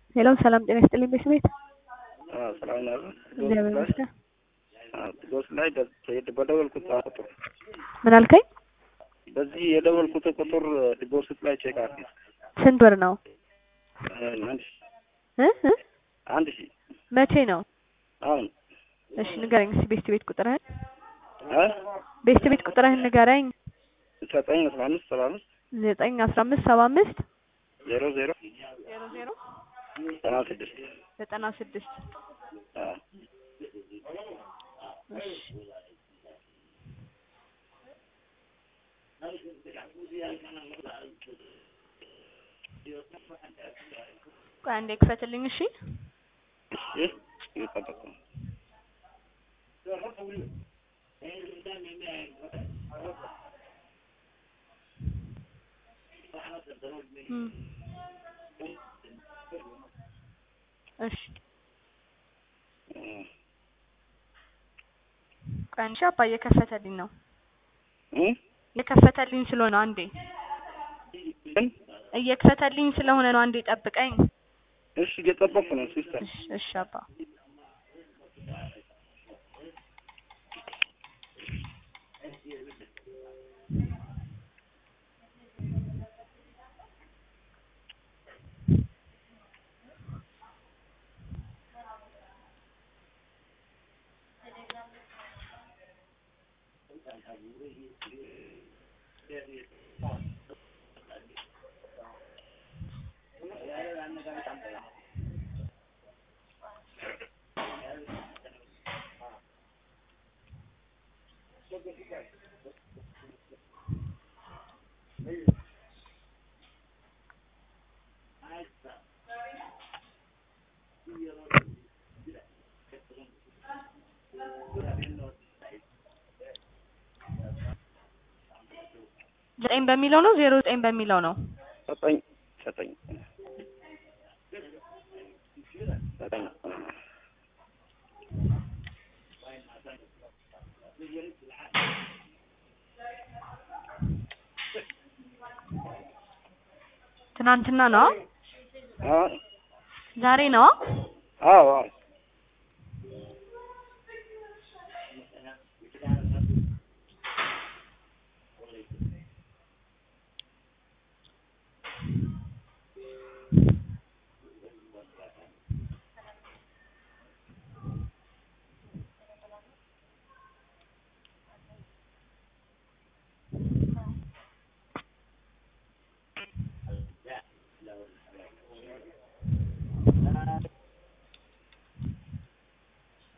ሄሎ ሰላም ጤና ይስጥልኝ ቤት ሰላም ነው። እግዚአብሔር ይመስገን። ዶስ ላይ በደወልኩት ቁጥር ምን አልከኝ? በዚህ የደወልኩት ቁጥር ዲፖዚት ላይ ቼክ አድርጊ። ስንት ብር ነው? አንድ ሺህ እ እ አንድ ሺህ መቼ ነው? አሁን እሺ ንገረኝ እስኪ ቤስት ቤት ቁጥርህን እ ቤስት ቤት ቁጥርህን ንገረኝ። ዘጠኝ አስራ አምስት ሰባ አምስት ዘጠኝ አስራ አምስት ሰባ አምስት ዜሮ ዜሮ ዜሮ ዜሮ ዘጠና ስድስት ዘጠና ስድስት አዎ እሺ ቆይ አንዴ ክፈትልኝ እሺ ይህ እየጠበቁ ነው። እም። እሺ እም። ቆይ አንዴ አባ እየከፈተልኝ ነው እም? እየከፈተልኝ ስለሆነ አንዴ ግን እየከፈተልኝ ስለሆነ ነው አንዴ ጠብቀኝ እሺ እየጠበቁ ነው ሲስተር እሺ እሺ አባ ዘጠኝ በሚለው ነው ዜሮ ዘጠኝ በሚለው ነው ዘጠኝ ዘጠኝ ዘጠኝ ትናንትና ነው አዎ ዛሬ ነው አዎ አዎ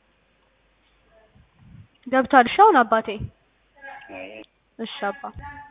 ገብቷል እሺ አሁን አባቴ አይ እሺ አባ